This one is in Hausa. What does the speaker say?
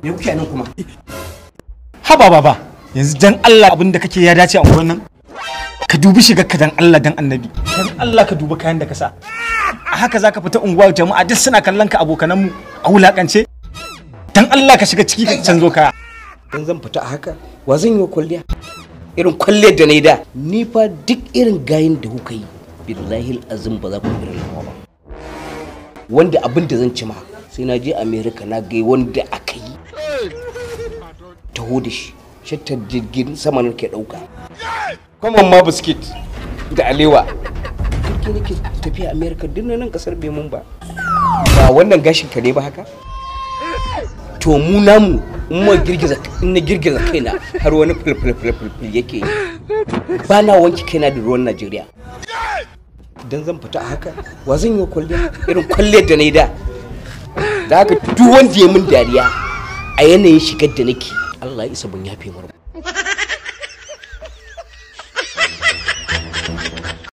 me kuke nan kuma haba baba yanzu dan Allah abin da kake ya dace a unguwar nan ka dubi shigar ka dan Allah dan annabi dan Allah ka dubi kayan da ka sa a haka zaka fita unguwa jama'a duk suna kallon ka abokanan mu a wulakance dan Allah ka shiga ciki ka canzo kaya dan zan fita a haka wa zan yi wa kwalliya irin kwalliyar da na yi da ni fa duk irin gayin da kuka yi billahi azim ba za ku irin nawa ba wanda abin da zan ci ma sai na je america na gai wanda aka yi taho da shi shattar jirgin sama na ke dauka kwamon ma biskit da alewa jirgin nake tafiya america duk na nan kasar bai mun ba ba wannan gashin ka ne ba haka to mu namu in ma girgiza in na girgiza kaina har wani fulfulfulful yake yi ba na wanke kaina da ruwan najeriya idan zan fita a haka wa zan yi wa kwalliya irin kwalliyar da na yi da da haka duk wanda ya min dariya a yanayin shigar da nake allah ya isa ban yafe mar